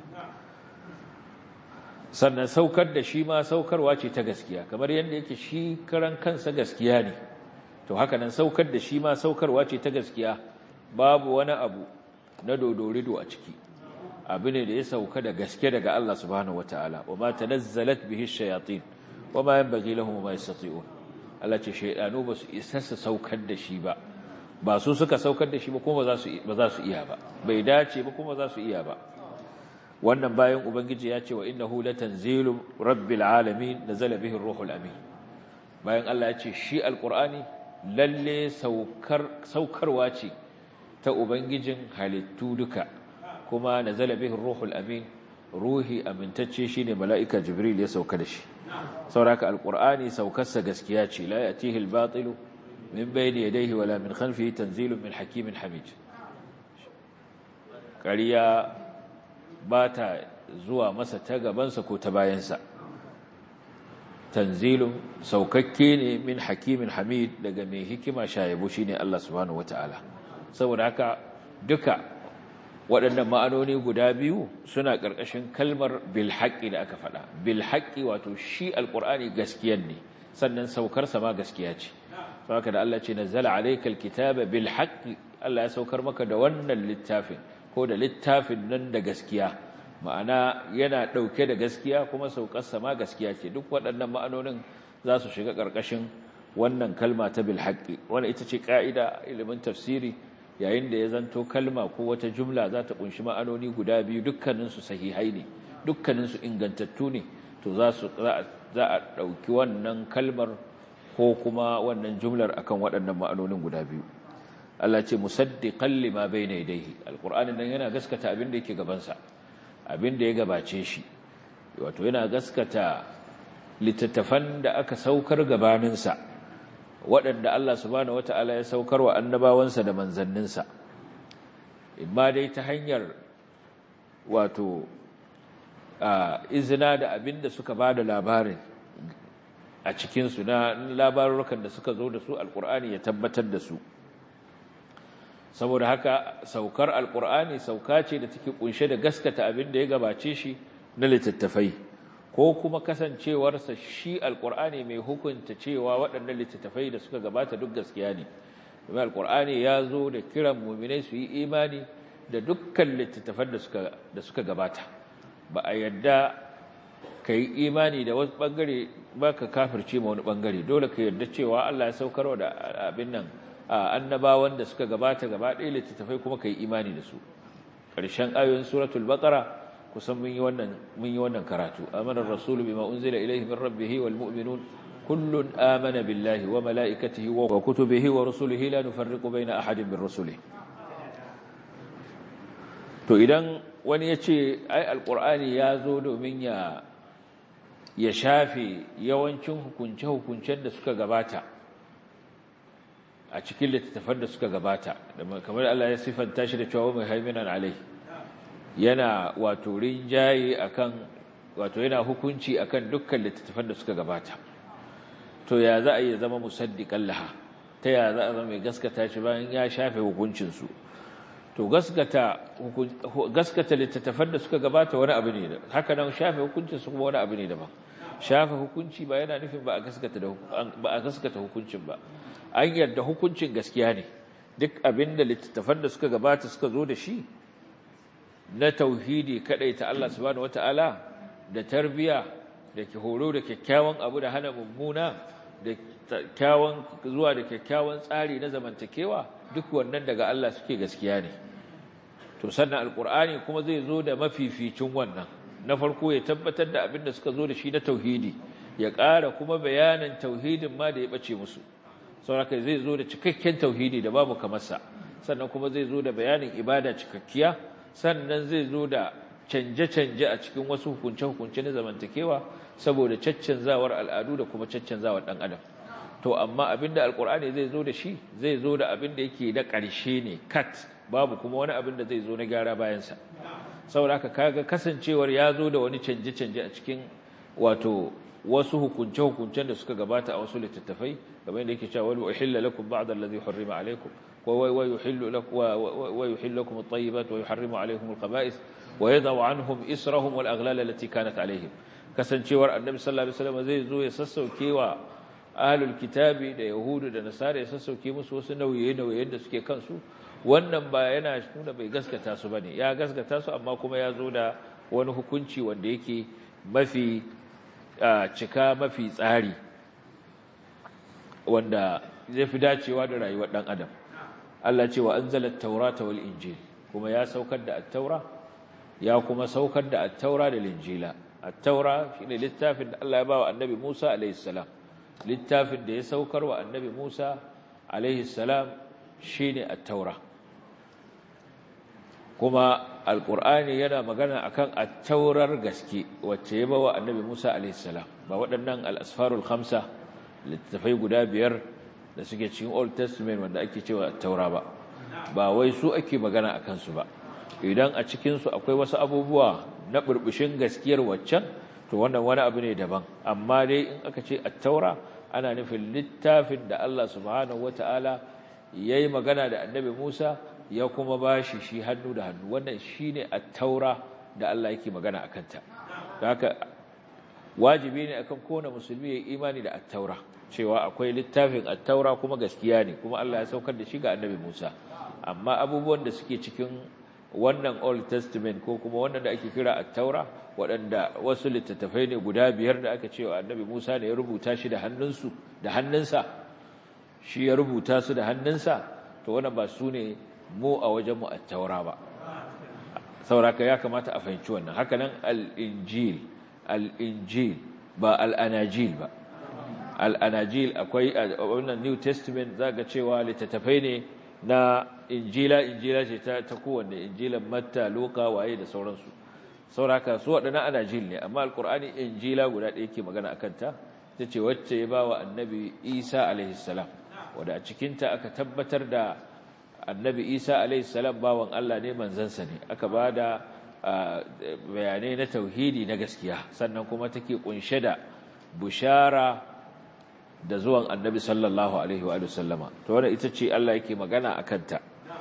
sannan saukar da shi ma saukarwa ce ta gaskiya kamar yadda yake shi karan kansa gaskiya ne to haka nan saukar da shi ma saukarwa ce ta gaskiya babu wani abu na dodorido a ciki abu ne da ya sauka da gaske daga Allah subhanahu wataala wa ma tanazzalat bihi shayatin wa ma yanbaghi lahum ma yastati'un Allah ce shaydanu ba su isa su saukar da shi ba ba su suka saukar da shi ba kuma ba za su iya ba bai dace ba kuma za su iya ba wannan bayan ubangiji ya ce wa innahu latanzilu rabbil alamin nazala bihi ruhul amin bayan Allah ya ce shi alqur'ani lalle saukar saukarwa ce ta ubangijin halittu duka kuma nazala bihi ruhul amin ruhi amintacce shine mala'ika jibril ya sauka da shi sauraka alqur'ani saukarsa gaskiya ce la yatihi albatilu min bayni yadayhi wala min khalfihi tanzilun min hakimin hamid ƙariya ba ta zuwa masa ta gabansa ko ta bayansa tanzilun saukakke ne min hakimin hamid daga mai hikima shayabu shine Allah subhanahu wataala saboda haka duka waɗannan ma'anoni guda biyu suna ƙarƙashin kalmar bil haqqi da aka faɗa bil haqqi wato shi alqur'ani gaskiya ne sannan saukar sa ma gaskiya ce saboda da Allah ce nazzala alaykal kitaba bil haqqi Allah ya saukar maka da wannan littafin ko da littafin nan da gaskiya ma'ana yana ɗauke da gaskiya kuma saukarsa ma gaskiya ce duk waɗannan ma'anonin za su shiga ƙarƙashin wannan kalma ta bil haqqi wannan ita ce ƙa'ida ilimin tafsiri yayin da ya zanto kalma ko wata jumla za ta kunshi ma'anoni guda biyu dukkaninsu sahihai ne dukkaninsu ingantattu ne to za su za a ɗauki wannan kalmar ko kuma wannan jumlar akan waɗannan ma'anonin guda biyu Allah ce musaddiqan lima bayna yadayhi alqur'anin nan yana gaskata abin da yake gaban sa abin da ya gabace shi wato yana gaskata littattafan da aka saukar gabanin sa waɗanda Allah subhanahu wataala ya saukar wa annabawansa da manzanninsa imma dai ta hanyar wato izina da abin da suka bada labarin a cikin su na labarukan da suka zo da su alqur'ani ya tabbatar da su saboda haka saukar alkur'ani sauka ce da take kunshe da gaskata abin da ya gabace shi na littattafai ko kuma kasancewarsa shi alkur'ani mai hukunta cewa waɗannan littattafai da suka gabata duk gaskiya ne domin alkur'ani ya zo da kiran muminai su yi imani da dukkan littattafan da suka gabata ba a yadda ka yi imani da wasu ɓangare ba ka kafirce ma wani ɓangare dole ka yarda cewa allah ya saukarwa da abin nan annabawan da suka gabata gaba ɗaya littattafai kuma kai imani da su ƙarshen ayoyin suratul baqara kusan mun yi wannan mun yi wannan karatu amana ar-rasul bima unzila ilayhi min rabbih wal mu'minun kullun amana billahi wa mala'ikatihi wa kutubihi wa rusulihi la nufarriqu baina ahadin min rusulihi to idan wani ya ce ai alkur'ani ya zo domin ya ya shafe yawancin hukunce-hukuncen da suka gabata a cikin littattafan da suka gabata kamar Allah ya siffanta shi da cewa mai haiminan alai yana wato rinjaye akan wato yana hukunci akan dukkan littattafan da suka gabata to ya za a yi zama musaddiqan laha ta ya za a zama mai gaskata shi bayan ya shafe hukuncinsu to gaskata gaskata littattafan da suka gabata wani abu ne haka nan shafe hukuncin su kuma wani abu ne daban shafe hukunci ba yana nufin ba a gaskata da ba a gaskata hukuncin ba an yarda hukuncin gaskiya ne duk abinda littattafan da suka gabata suka zo da shi na tauhidi kadai ta Allah subhanahu wataala da tarbiya da ke horo da kyakkyawan abu da hana mummuna da kyakkyawan zuwa da kyakkyawan tsari na zamantakewa duk wannan daga Allah suke gaskiya ne to sannan alkur'ani kuma zai zo da mafificin wannan na farko ya tabbatar da abin da suka zo da shi na tauhidi ya ƙara kuma bayanin tauhidin ma da ya bace musu sauraka zai zo da cikakken tauhidi da babu kamarsa sannan kuma zai zo da bayanin ibada cikakkiya sannan zai zo da canje-canje a cikin wasu hukunce-hukunce na zamantakewa saboda caccanzawar al'adu da kuma caccanzawar ɗan adam to amma abinda alkur'ani zai zo da shi zai zo da abinda yake da ƙarshe ne kat babu kuma wani abin da zai zo na gyara bayansa saboda haka kaga kasancewar ya zo da wani canje-canje a cikin wato wasu hukunce-hukuncen da suka gabata a wasu littattafai kamar yadda yake cewa wani uhilla lakum ba'd allazi hurrima alaykum wa wa yuhillu lakum wa yuhillu lakum at-tayyibat wa yuharrimu alaykum al-khaba'ith wa yadau anhum israhum wal aghlal allati kanat alayhim kasancewar annabi sallallahu alaihi wasallam zai zo ya sassaukewa ahlul kitabi da yahudu da nasara ya sassauke musu wasu nauye-nauyen da suke kansu wannan ba yana nuna bai gaskata su bane ya gaskata su amma kuma ya zo da wani hukunci wanda yake mafi cika mafi tsari wanda zai fi dacewa da rayuwar dan adam Allah ce wa anzala at-taurata wal injil kuma ya saukar da at-taura ya kuma saukar da at-taura da injila at-taura shine littafin da Allah ya ba wa annabi Musa alayhi salam littafin da ya saukar wa annabi Musa alaihi salam shine at-taura kuma alqur'ani yana magana akan at-taurar gaske wacce ya bawa annabi Musa alaihi salam ba waɗannan al-asfarul khamsa littafai guda biyar da suke cikin Old Testament wanda ake cewa at-taura ba ba wai su ake magana akan su ba idan a cikin su akwai wasu abubuwa na burbushin gaskiyar waccan to wannan wani abu ne daban amma dai in aka ce at-taura ana nufin littafin da Allah subhanahu wataala yayi magana da annabi Musa ya kuma bashi shi hannu da hannu wannan shine at-taura da Allah yake magana akan ta haka wajibi ne akan kowane musulmi ya imani da at-taura cewa akwai littafin at-taura kuma gaskiya ne kuma Allah ya saukar da shi ga annabi Musa amma abubuwan da suke cikin wannan Old Testament ko kuma wannan da ake kira at-taura waɗanda wasu littattafai ne guda biyar da aka cewa annabi Musa ne ya rubuta shi da hannunsu da hannunsa shi ya rubuta su da hannunsa to wannan ba su ne mu a wajen mu at-taura ba sauraka ya kamata a fahimci wannan haka nan al-injil al-injil ba al-anajil ba al-anajil akwai wannan New Testament zaka cewa littattafai ne na injila injila ce ta ta kowanne injilan matta luka waye da sauransu sauraka su waɗannan anajil ne amma alkur'ani injila guda ɗaya ke magana a kanta ta ce wacce ya ba wa annabi isa alaihissalam wadda a cikinta aka tabbatar da annabi isa alaihissalam bawan allah ne manzansa ne aka ba da bayanai na tauhidi na gaskiya sannan kuma take kunshe da bushara da zuwan annabi sallallahu alaihi wa sallama to wannan ita ce Allah yake magana a kanta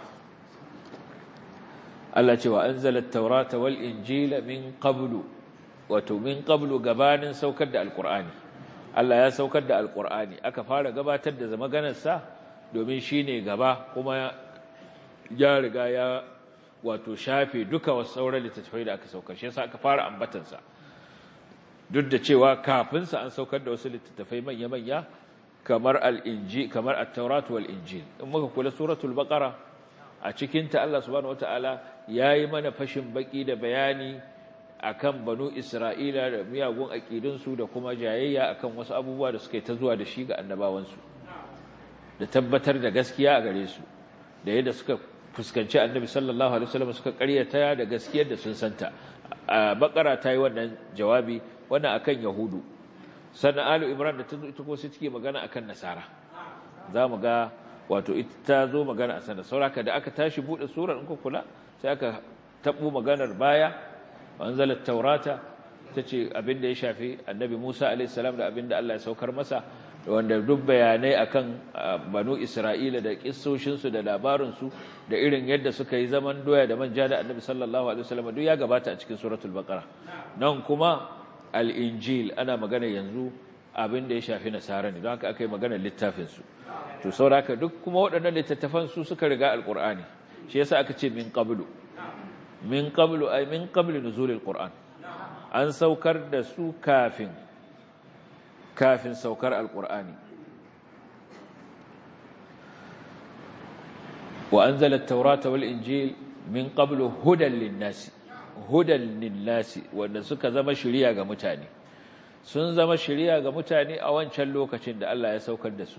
Allah ce wa anzala at-taurata wal injila min qablu wato min qablu gabanin saukar da alqur'ani Allah ya saukar da alqur'ani aka fara gabatar da maganar sa domin shine gaba kuma ya riga ya wato shafe duka wasu sauran littattafai da aka saukar shi yasa aka fara ambatan sa duk da cewa kafin sa an saukar da wasu littattafai manya-manya kamar al-inji kamar at-taurat wal injil in muka kula suratul baqara a cikin ta Allah subhanahu wataala yayi mana fashin baki da bayani akan banu Isra'ila da miyagun aƙidunsu da kuma jayayya akan wasu abubuwa da suka yi ta zuwa da shi ga annabawansu da tabbatar da gaskiya a gare su da yadda suka fuskanci annabi sallallahu alaihi wasallam suka ƙaryata da gaskiyar da sun santa a bakara ta yi wannan jawabi wannan akan yahudu sannan alu imran da ta zo ita ko sai take magana akan nasara za mu ga wato ita ta zo magana a sanar sauraka da aka tashi buɗe surar in kula sai aka taɓo maganar baya wanzalar taurata ta ce abinda ya shafi annabi musa alaihissalam da abinda allah ya saukar masa wanda duk bayanai akan banu isra'ila da kissoshinsu da labarinsu da irin yadda suka yi zaman doya da manja da annabi sallallahu alaihi wasallam duk ya gabata a cikin suratul baqara nan kuma al-injil ana magana yanzu abin da ya shafi nasara ne don haka aka yi maganar littafinsu to sauraka duk kuma waɗannan littattafan su suka riga alƙur'ani shi yasa aka ce min qablu min qablu ay min qabli nuzulil qur'an an saukar da su kafin kafin saukar alƙur'ani wa anzala at-taurata wal injil min qablu hudan lin-nasi hudan lin-nasi wanda suka zama shiriya ga mutane sun zama shiriya ga mutane a wancan lokacin da Allah ya saukar da su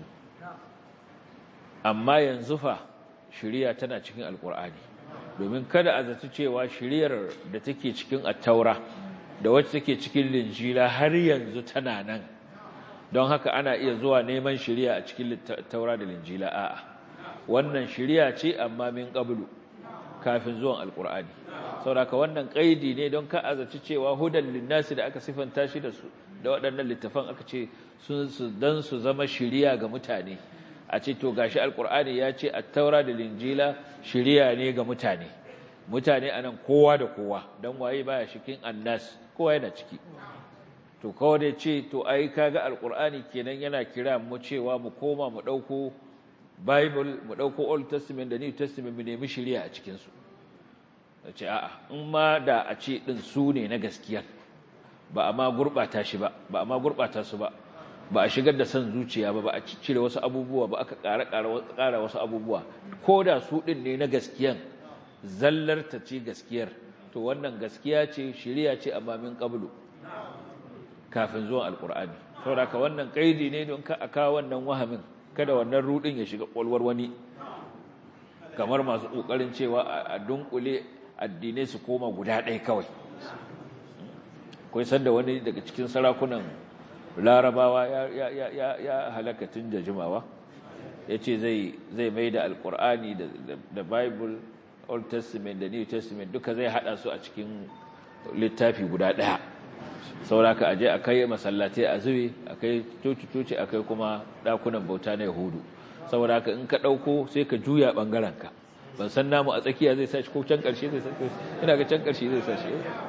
amma yanzu fa shiriya tana cikin alkur'ani domin kada a zaci cewa shiriyar da take cikin attaura da wacce take cikin linjila har yanzu tana nan don haka ana iya zuwa neman shiriya a cikin taura da linjila a'a wannan shiriya ce amma min qablu kafin zuwan alkur'ani saboda wannan kaidi ne don ka azaci cewa hudan linnasi da aka sifanta shi da su da waɗannan littafan aka ce sun su dan su zama shiriya ga mutane a ce to gashi alkur'ani ya ce at-taura da linjila shiriya ne ga mutane mutane anan kowa da kowa dan waye baya shikin annas kowa yana ciki to kawai da ce to ai kaga alkur'ani kenan yana kira mu cewa mu koma mu dauko bible mu dauko old testament da new testament mu nemi shiriya a cikin su ce a'a in ma da a ce din su ne na gaskiya ba a ma gurbata shi ba ba a ma gurbata su ba ba a shigar da son zuciya ba ba a cire wasu abubuwa ba aka ƙara ƙara wasu abubuwa ko da su ɗin ne na gaskiyan zallar ta ce gaskiyar to wannan gaskiya ce shiriya ce amma min qablu kafin zuwan alqur'ani saboda ka wannan kaidi ne don ka aka wannan wahamin kada wannan rudin ya shiga kwalwar wani kamar masu kokarin cewa a dunkule addinai su koma guda ɗaya kawai akwai sanda wani daga cikin sarakunan larabawa ya halaka tun da jimawa ya ce zai mai da alkur'ani da bible old testament da new testament duka zai hada su a cikin littafi guda daya sauraka aje a kai masallatai a zube a kai coci-coci a kai kuma dakunan bauta na yahudu saboda haka in ka ɗauko sai ka juya ɓangarenka ban san namu a tsakiya zai sashi ko can ƙarshe zai sashi ina ga can ƙarshe zai sashi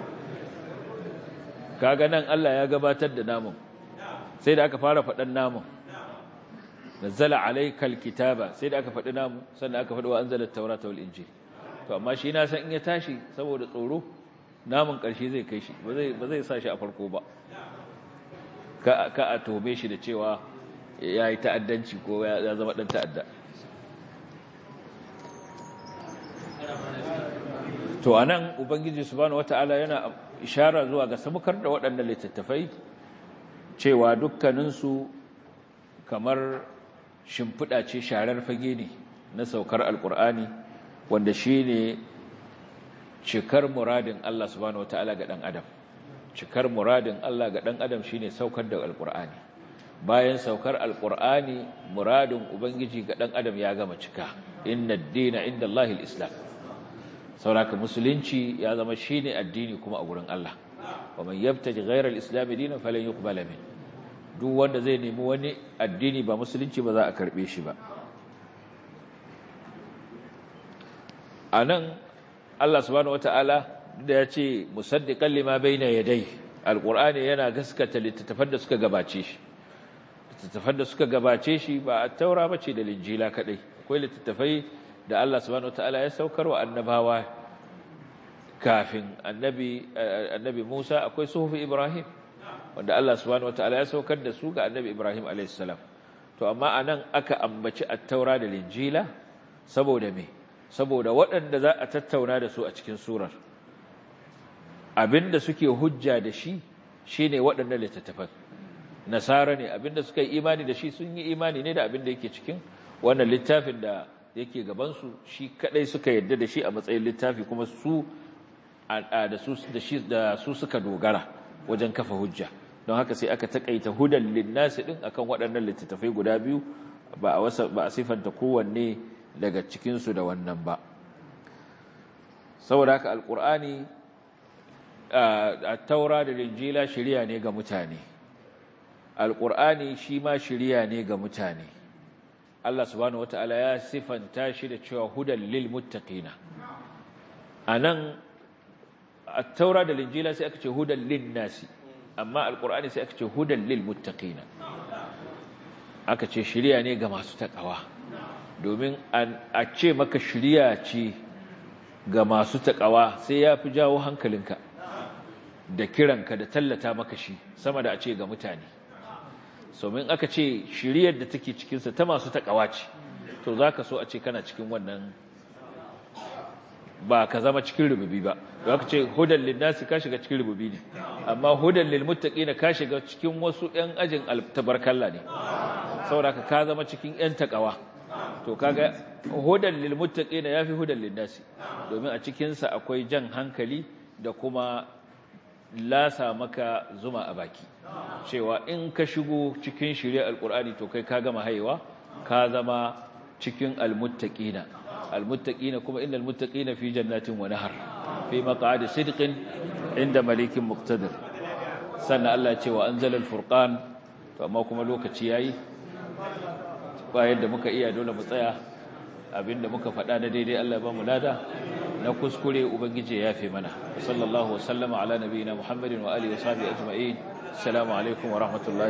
kaga nan Allah ya gabatar da namun sai da aka fara faɗan namun nazzala alaikal kitaba sai da aka faɗi namu sannan aka faɗi wa anzala taurata wal injil to amma shi na san in ya tashi saboda tsoro namun ƙarshe zai kai shi ba zai ba zai sa shi a farko ba ka ka a tobe shi da cewa ya yi ta'addanci ko ya zama dan ta'adda to anan ubangiji subhanahu wataala yana ishara zuwa ga sabukar da waɗannan littattafai cewa dukkaninsu kamar shimfiɗa ce sharar fage ne na saukar alkur'ani wanda shi ne cikar muradin Allah subhanahu wata'ala ga ɗan adam cikar muradin Allah ga ɗan adam shi ne saukar da alkur'ani bayan saukar alkur'ani muradin ubangiji ga ɗan adam ya gama cika inna dina inda Allahil islam sauraka musulunci ya zama shi ne addini kuma a wurin Allah wa man yabtaji ghayra al-islam dinan falan yuqbala min duk wanda zai nemi wani addini ba musulunci ba za a karbe shi ba anan Allah subhanahu wataala da ya ce musaddiqan lima bayna yadayhi alqur'ani yana gaskata littattafan da suka gabace shi littattafan da suka gabace shi ba a taura bace da linjila kadai akwai littattafai da Allah subhanahu wataala ya saukar wa annabawa kafin annabi annabi Musa akwai suhufi Ibrahim wanda Allah subhanahu wataala ya saukar da su ga annabi Ibrahim alayhis salam to amma anan aka ambaci at-taura da linjila saboda me saboda waɗanda za a tattauna da su a cikin surar abinda suke hujja da shi shine waɗannan littattafan nasara ne abinda suka yi imani da shi sun yi imani ne da abinda yake cikin wannan littafin da yake gabansu shi kadai suka yadda da shi a matsayin littafi kuma su da su da shi da su suka dogara wajen kafa hujja don haka sai aka takaita hudan linnasi din akan waɗannan littattafai guda biyu ba a wasa ba a sifanta kowanne daga cikin su da wannan ba saboda haka alqur'ani a taura da linjila shari'a ne ga mutane alqur'ani shi ma shari'a ne ga mutane Allah subhanahu wataala ya sifanta shi da cewa hudan lil muttaqina anan at-taura da linjila sai aka ce hudan lin nasi amma alqur'ani sai aka ce hudan lil muttaqina aka ce shiriya ne ga masu takawa domin a ce maka shiriya ce ga masu takawa sai ya fi jawo hankalinka da kiranka da tallata maka shi sama da a ce ga mutane somin aka ce shiriyar da take cikinsa ta masu takawa ce to za ka so a ce kana cikin wannan ba ka zama cikin rububi ba za ka ce hudan linnasi ka shiga cikin rububi ne amma hudan lilmuttaqina ka shiga cikin wasu 'yan ajin tabarkalla ne saboda ka zama cikin 'yan takawa to kaga hudan lilmuttaqina yafi hudan linnasi domin a cikin sa akwai jan hankali da kuma lasa maka zuma a baki cewa in ka shigo cikin shirya alkur'ani to kai ka gama haiwa ka zama cikin almuttaqina almuttaqina kuma innal muttaqina fi jannatin wa nahar fi maq'adi sidqin inda malikin muqtadir sannan Allah ya ce wa anzala alfurqan to amma kuma lokaci yayi bayan da muka iya dole mu tsaya abinda muka faɗa na daidai Allah ya ba mu lada na kuskure ubangiji ya yafe mana sallallahu wa sallama ala nabiyina muhammadin wa alihi wa sahbihi ajma'in assalamu alaikum wa rahmatullahi